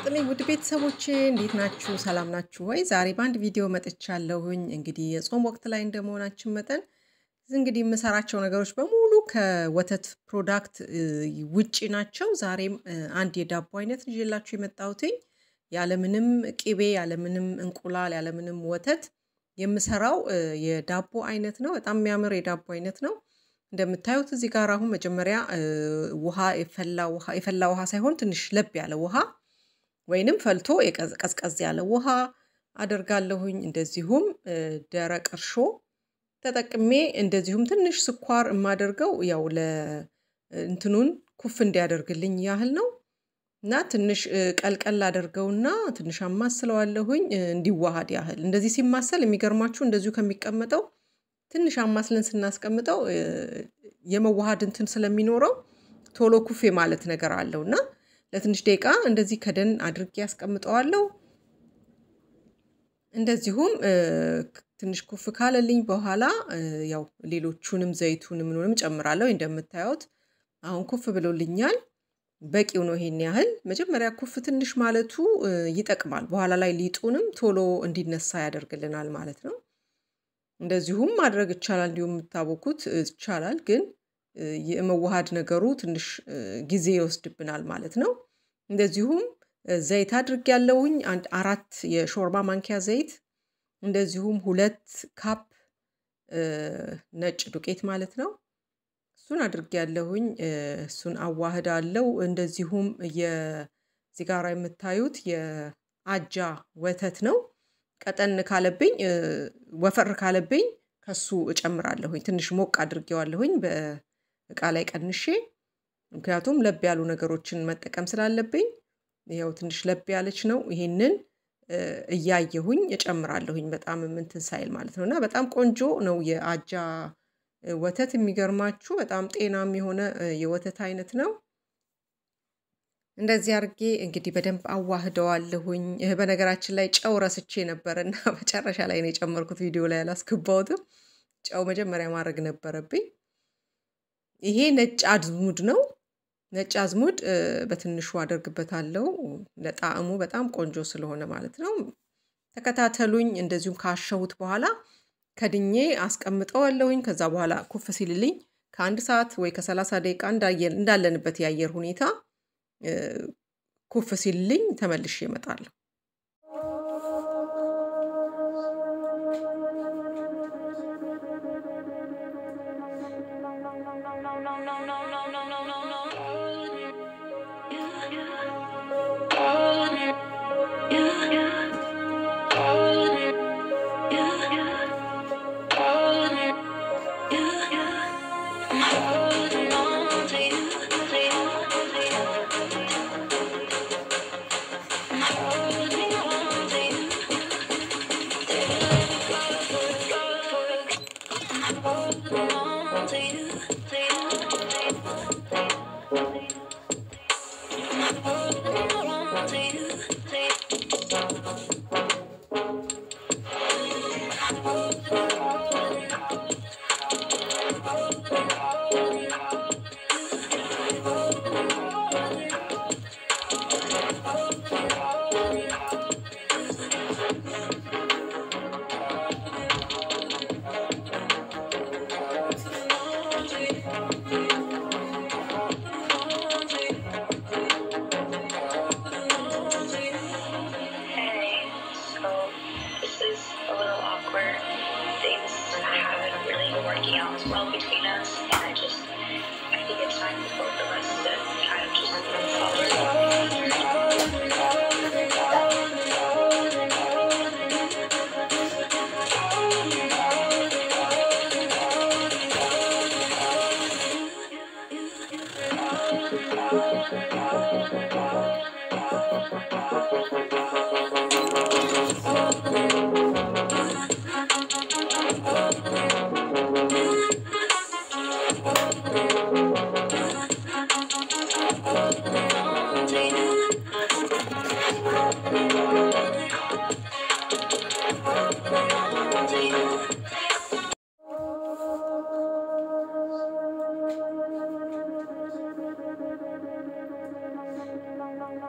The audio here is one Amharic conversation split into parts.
ይስጥልኝ ውድ ቤተሰቦቼ እንዴት ናችሁ? ሰላም ናችሁ ወይ? ዛሬ በአንድ ቪዲዮ መጥቻለሁኝ። እንግዲህ የጾም ወቅት ላይ እንደመሆናችን መጠን እንግዲህ የምሰራቸው ነገሮች በሙሉ ከወተት ፕሮዳክት ውጪ ናቸው። ዛሬም አንድ የዳቦ አይነት ይዤላችሁ የመጣሁትኝ ያለምንም ቅቤ፣ ያለምንም እንቁላል፣ ያለምንም ወተት የምሰራው የዳቦ አይነት ነው። በጣም የሚያምር የዳቦ አይነት ነው። እንደምታዩት እዚህ ጋር አሁን መጀመሪያ ውሃ የፈላ ውሃ የፈላ ውሃ ሳይሆን ትንሽ ለብ ያለ ውሃ ወይንም ፈልቶ ቀዝቀዝ ያለ ውሃ አደርጋለሁኝ። እንደዚሁም ደረቅ እርሾ ተጠቅሜ እንደዚሁም ትንሽ ስኳር የማደርገው ያው ለእንትኑን ኩፍ እንዲያደርግልኝ ያህል ነው እና ትንሽ ቀልቀል አደርገውና ትንሽ አማስለዋለሁኝ እንዲዋሃድ ያህል። እንደዚህ ሲማሰል የሚገርማችሁ እንደዚሁ ከሚቀመጠው ትንሽ አማስለን ስናስቀምጠው የመዋሃድ እንትን ስለሚኖረው ቶሎ ኩፌ ማለት ነገር አለው እና ለትንሽ ደቂቃ እንደዚህ ከደን አድርጌ ያስቀምጠዋለሁ። እንደዚሁም ትንሽ ኩፍ ካለልኝ በኋላ ያው ሌሎቹንም ዘይቱንም ምኑንም ጨምራለሁ። እንደምታዩት አሁን ኩፍ ብሎልኛል። በቂው ነው። ይሄን ያህል መጀመሪያ ኩፍ ትንሽ ማለቱ ይጠቅማል። በኋላ ላይ ሊጡንም ቶሎ እንዲነሳ ያደርግልናል ማለት ነው። እንደዚሁም ማድረግ ይቻላል። እንዲሁም የምታቦኩት ይቻላል፣ ግን የመዋሃድ ነገሩ ትንሽ ጊዜ ይወስድብናል ማለት ነው። እንደዚሁም ዘይት አድርግ ያለውኝ አንድ አራት የሾርባ ማንኪያ ዘይት፣ እንደዚሁም ሁለት ካፕ ነጭ ዱቄት ማለት ነው። እሱን አድርግ ያለሁኝ እሱን አዋህዳለው። እንደዚሁም የዚህ ጋር የምታዩት የአጃ ወተት ነው። ቀጠን ካለብኝ ወፈር ካለብኝ ከሱ እጨምራለሁኝ። ትንሽ ሞቅ አድርጌዋለሁኝ በእቃ ላይ ቀንሼ፣ ምክንያቱም ለብ ያሉ ነገሮችን መጠቀም ስላለብኝ ያው ትንሽ ለብ ያለች ነው። ይሄንን እያየሁኝ እጨምራለሁኝ በጣም ምንትን ሳይል ማለት ነው። እና በጣም ቆንጆ ነው የአጃ ወተት። የሚገርማችሁ በጣም ጤናም የሆነ የወተት አይነት ነው። እንደዚህ አድርጌ እንግዲህ በደንብ አዋህደዋለሁኝ። በነገራችን ላይ ጨው ረስቼ ነበር እና መጨረሻ ላይ ነው የጨመርኩት። ቪዲዮ ላይ አላስገባሁትም። ጨው መጀመሪያ ማድረግ ነበረብኝ። ይሄ ነጭ አዝሙድ ነው። ነጭ አዝሙድ በትንሹ አደርግበታለሁ ለጣዕሙ በጣም ቆንጆ ስለሆነ ማለት ነው። ተከታተሉኝ። እንደዚሁም ካሸሁት በኋላ ከድኜ አስቀምጠዋለሁኝ። ከዛ በኋላ ኩፍ ሲልልኝ ከአንድ ሰዓት ወይ ከሰላሳ ደቂቃ እንዳለንበት የአየር ሁኔታ ኩፍ ሲልልኝ ተመልሼ እመጣለሁ።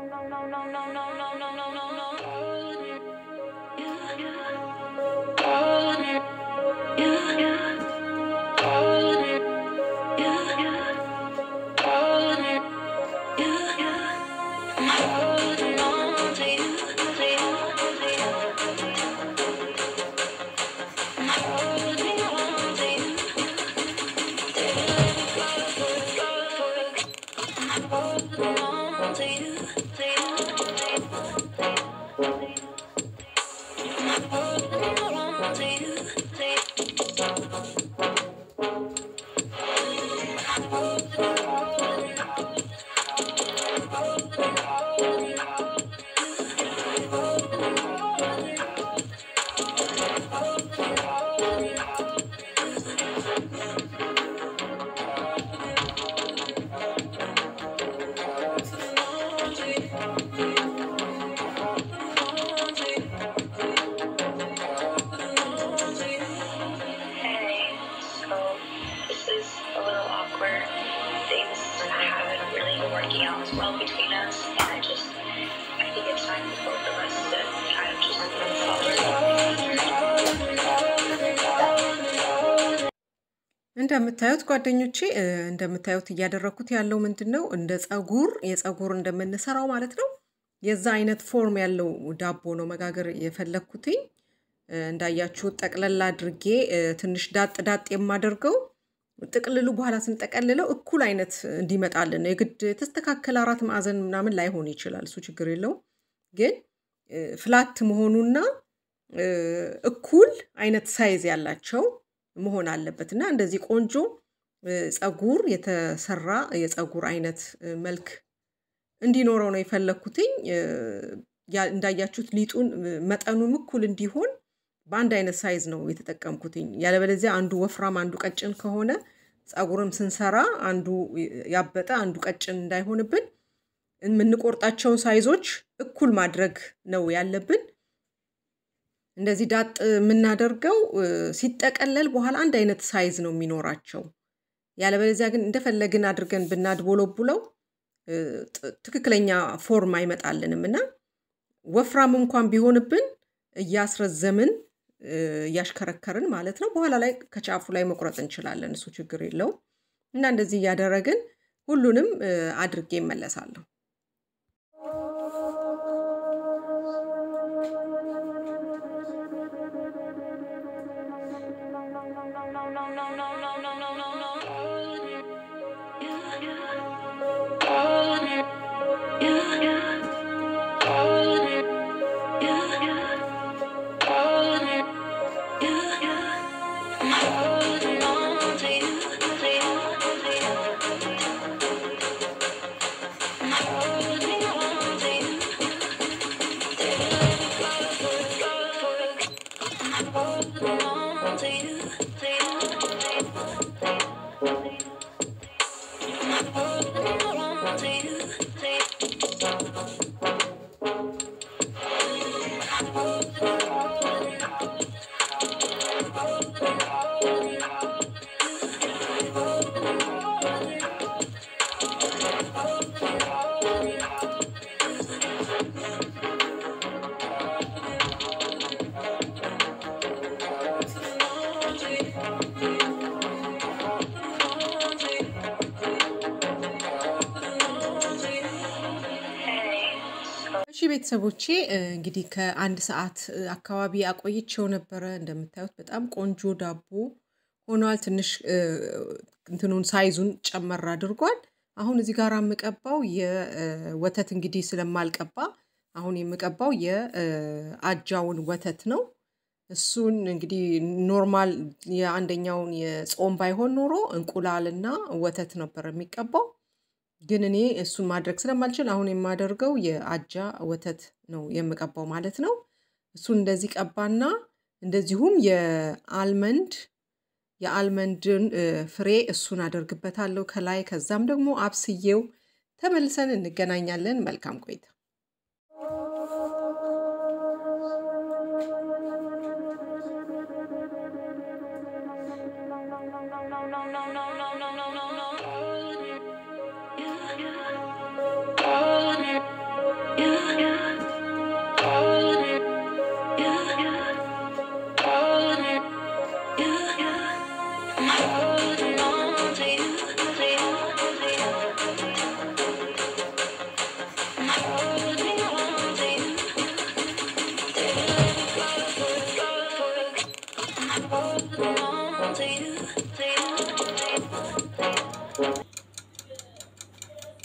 Hey, so this is a little awkward. Things haven't really been working out as well between us, and I just, I think it's time for both of us to kind of just move forward. እንደምታዩት ጓደኞቼ እ፣ እንደምታዩት እያደረኩት ያለው ምንድን ነው? እንደ ጸጉር የጸጉር እንደምንሰራው ማለት ነው። የዛ አይነት ፎርም ያለው ዳቦ ነው መጋገር የፈለግኩትኝ። እ፣ እንዳያችሁት ጠቅለል አድርጌ እ፣ ትንሽ ዳጥ ዳጥ የማደርገው ጥቅልሉ በኋላ ስንጠቀልለው እኩል አይነት እንዲመጣልን ነው። የግድ የተስተካከለ አራት ማዕዘን ምናምን ላይሆን ይችላል። እሱ ችግር የለውም። ግን እ፣ ፍላት መሆኑና እ፣ እኩል አይነት ሳይዝ ያላቸው መሆን አለበት እና እንደዚህ ቆንጆ እ፣ ጸጉር የተሰራ የጸጉር አይነት እ፣ መልክ እንዲኖረው ነው የፈለግኩትኝ። እ፣ ያ- እንዳያችሁት ሊጡን እ፣ መጠኑም እኩል እንዲሆን በአንድ አይነት ሳይዝ ነው የተጠቀምኩትኝ። ያለበለዚያ አንዱ ወፍራም አንዱ ቀጭን ከሆነ ጸጉርም ስንሰራ አንዱ ያበጠ አንዱ ቀጭን እንዳይሆንብን የምንቆርጣቸውን ሳይዞች እኩል ማድረግ ነው ያለብን። እንደዚህ ዳጥ የምናደርገው እ፣ ሲጠቀለል በኋላ አንድ አይነት ሳይዝ ነው የሚኖራቸው። ያለበለዚያ ግን እንደፈለግን አድርገን ብናድቦለቡለው እ፣ ጥ- ትክክለኛ ፎርም አይመጣልንም እና ወፍራም እንኳን ቢሆንብን እያስረዘምን እ፣ እያሽከረከርን ማለት ነው በኋላ ላይ ከጫፉ ላይ መቁረጥ እንችላለን። እሱ ችግር የለውም እና እንደዚህ እያደረግን ሁሉንም እ፣ አድርጌ እመለሳለሁ። Hey, so እሺ ቤተሰቦቼ እ፣ እንግዲህ ከአንድ ሰዓት እ፣ አካባቢ አቆይቼው ነበረ። እንደምታዩት በጣም ቆንጆ ዳቦ ሆኗል። ትንሽ እ፣ እንትኑን ሳይዙን ጨመር አድርጓል። አሁን እዚህ ጋር የምቀባው የወተት እንግዲህ ስለማልቀባ አሁን የምቀባው የአጃውን ወተት ነው። እሱን እንግዲህ ኖርማል የአንደኛውን የጾም ባይሆን ኖሮ እንቁላልና ወተት ነበር የሚቀባው። ግን እኔ እሱን ማድረግ ስለማልችል አሁን የማደርገው የአጃ ወተት ነው የምቀባው ማለት ነው። እሱን እንደዚህ ቀባና እንደዚሁም የአልመንድ የአልመንድን እ፣ ፍሬ እሱን አደርግበታለሁ ከላይ። ከዛም ደግሞ አብስዬው ተመልሰን እንገናኛለን። መልካም ቆይታ። Yeah.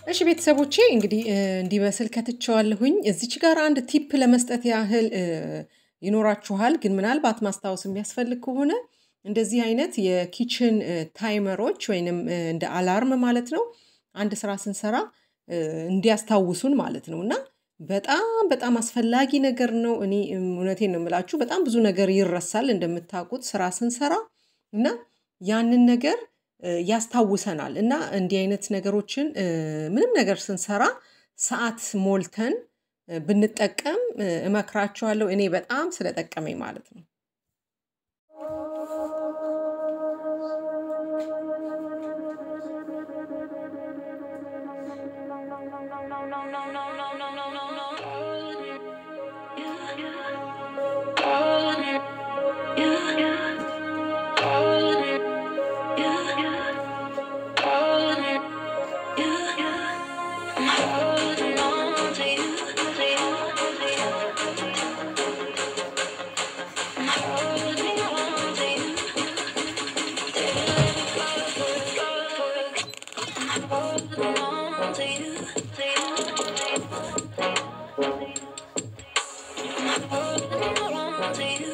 እሺ ቤተሰቦቼ እንግዲህ እ፣ እንዲበስል ከትቼዋለሁኝ። እዚች ጋር አንድ ቲፕ ለመስጠት ያህል እ፣ ይኖራችኋል፣ ግን ምናልባት ማስታወስ የሚያስፈልግ ከሆነ እንደዚህ አይነት የኪችን እ፣ ታይመሮች ወይንም እ፣ እንደ አላርም ማለት ነው አንድ ስራ ስንሰራ እ፣ እንዲያስታውሱን ማለት ነው እና በጣም በጣም አስፈላጊ ነገር ነው። እኔ እም፣ እውነቴን ነው የምላችሁ፣ በጣም ብዙ ነገር ይረሳል እንደምታውቁት ስራ ስንሰራ እና ያንን ነገር እ፣ ያስታውሰናል እና እንዲህ አይነት ነገሮችን እ፣ ምንም ነገር ስንሰራ ሰዓት ሞልተን እ፣ ብንጠቀም እ፣ እመክራችኋለሁ። እኔ በጣም ስለጠቀመኝ ማለት ነው። you.